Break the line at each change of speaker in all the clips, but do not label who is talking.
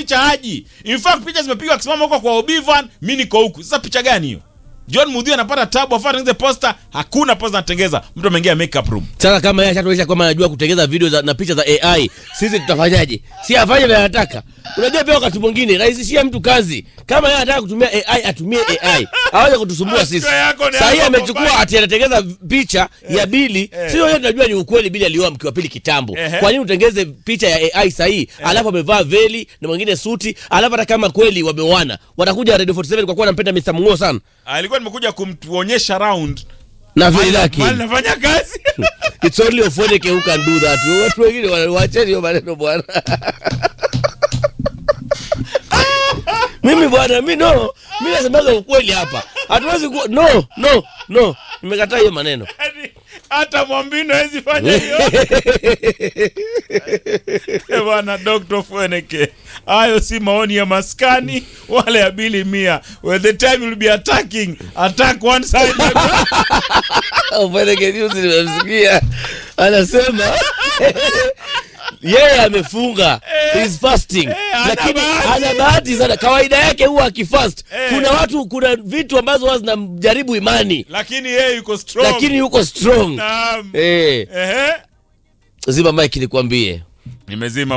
picha haji in fact picha zimepigwa akisimama huko kwa obivan mi niko huku sasa picha gani hiyo john mudhi anapata tabu afaa tengeze posta hakuna posta anatengeza mtu ameingia makeup room
sasa kama yeye ashatuonyesha kwamba anajua kutengeza video za, na picha za ai sisi tutafanyaje si afanye vile anataka unajua pia wakati mwingine rahisishia mtu kazi kama yeye anataka kutumia ai atumie ai aweze kutusumbua sisi
Masikio yako ni
sahii
hapo
amechukua
mobile.
ati anatengeza picha ya bili
eh.
sio yote tunajua ni ukweli bili alioa mke wa pili kitambo
Ehe.
kwa nini utengeze picha ya ai sahii alafu amevaa veli na mwingine suti alafu hata kama kweli wameoana watakuja radio 47 kwa kuwa anampenda Mr. Mungo sana
alikuwa nimekuja kumtuonyesha round
na veli lake
mali nafanya kazi
It's only Ofoneke who can do that. Watu wengine wana- wacheni hiyo maneno bwana. Mimi bwana, mi no, mi nasemaga ukweli hapa. Hatuwezi ku no, no, no. Nimekataa hiyo maneno.
Yaani, hata mwambino hawezi fanya hiyo Eh, bwana dr fweneke hayo si maoni ya maskani wala ya bili mia well, the time will be attacking attack one side
Ofoneke juzi nimemsikia anasema yeye amefunga is fasting
hana
lakini
bahati.
ana bahati sana kawaida yake huwa akifast
Eh.
kuna watu kuna vitu ambazo huwa zinamjaribu imani
lakini yeye yuko strong
lakini yuko strong
Naam.
eh
Ehe.
zima mike nikwambie
nimezima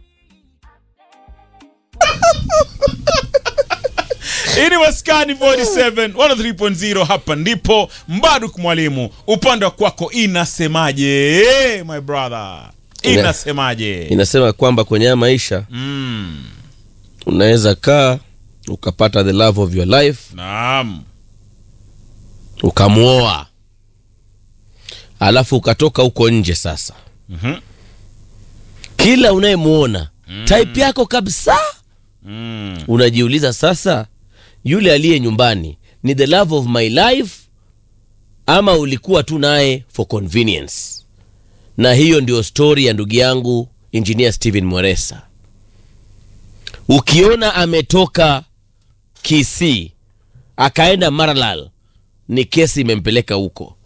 hii ni maskani 47 103.0 hapa ndipo mbaduk mwalimu upande wa kwako inasemaje my brother
Ina-
inasemaje
inasema kwamba kwenye haya maisha
mm.
unaweza kaa ukapata the love of your life
naam
ukamwoa alafu ukatoka huko nje sasa
Mhm.
kila unayemwona mm. type yako kabisa
mm.
unajiuliza sasa yule aliye nyumbani ni the love of my life ama ulikuwa tu naye for convenience na hiyo ndio stori ya ndugu yangu engineer stephen mweresa ukiona ametoka kisii akaenda maralal ni kesi imempeleka huko